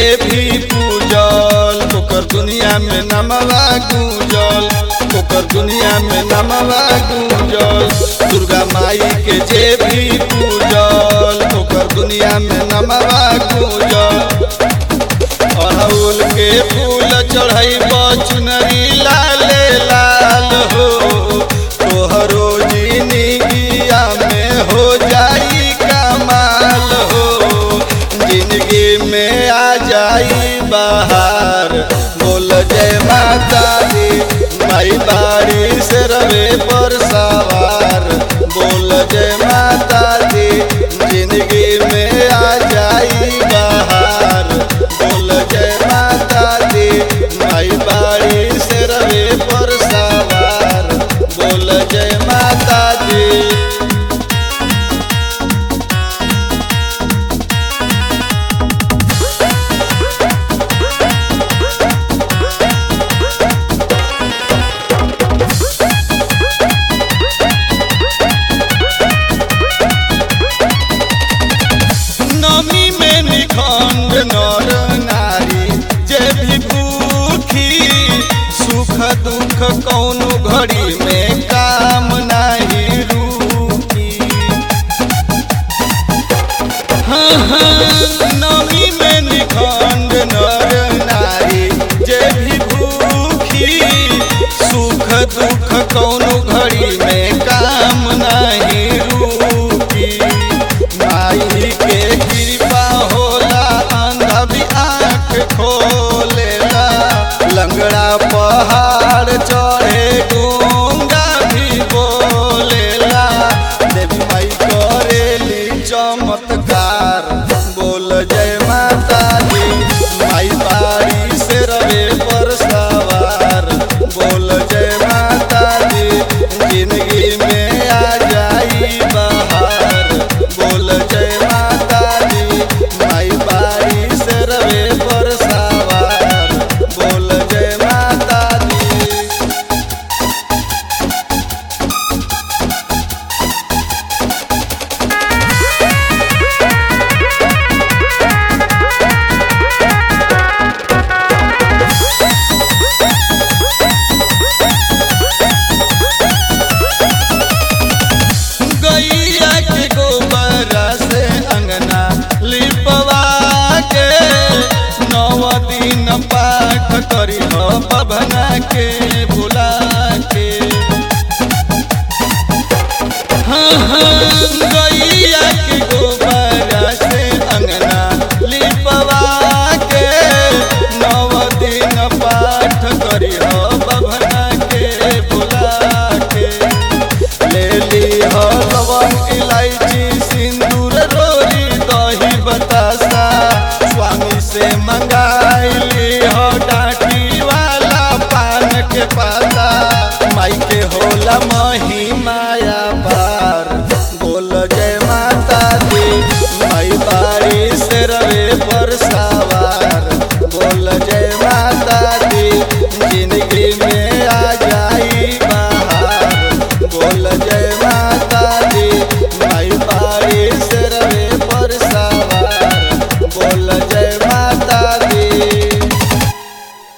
भी पूजल ओकर दुनिया में नमवा गूंजल ओकर दुनिया में नमवा गूंजल दुर्गा माई के जे भी पूजल ओकर दुनिया में नमवा गूंजल अड़हुल के फूल चढ़ई चुनरी लाले लाल हो तोहरो जिंदगिया में हो जाई कमाल हो जिंदगी में आ जाई बाहर बोल जय माता दी माई बाड़ी से रवे पर सवार बोल जय माता दी जिंदगी में आ जाई बाहर बोल जय माता दी माई बाड़ी से रवे पर सवार बोल जय माता दी नमी में निखंड नर नारी जे भी भूखी सुख दुख कौनो घड़ी में काम नहीं रुकी हाँ हाँ नमी में निखंड नर नारी जे भी भूखी सुख दुख कौनो घड़ी में काम नहीं रुकी माई के कृपा होला अंधा भी आँख खोलेला लंगड़ा पहाड़ चढ़े गूंगा भी बोलेला देवी माई करेली चमत्कार बोल जय माता दी माई बाड़ी से रवे पर सवार बोल जय माता दी जिंदगी में आ जाई बाहर बोल जय माता दी माई बाड़ी से रवे पर सवार बोल जय माता दी गैया के गोबरा से अंगना लिपवा के नव दिन पाठ करी हो बभना के बुला के हाँ हाँ गैया के गोबरा से अंगना लिपवा के नव दिन पाठ करी हो बभना के बुला के ले ली हो लवंग इलायची सिंदूर रोरी दही बतासा स्वामी से मंगाइली हो डाटी वाला पान के पाता माई के होला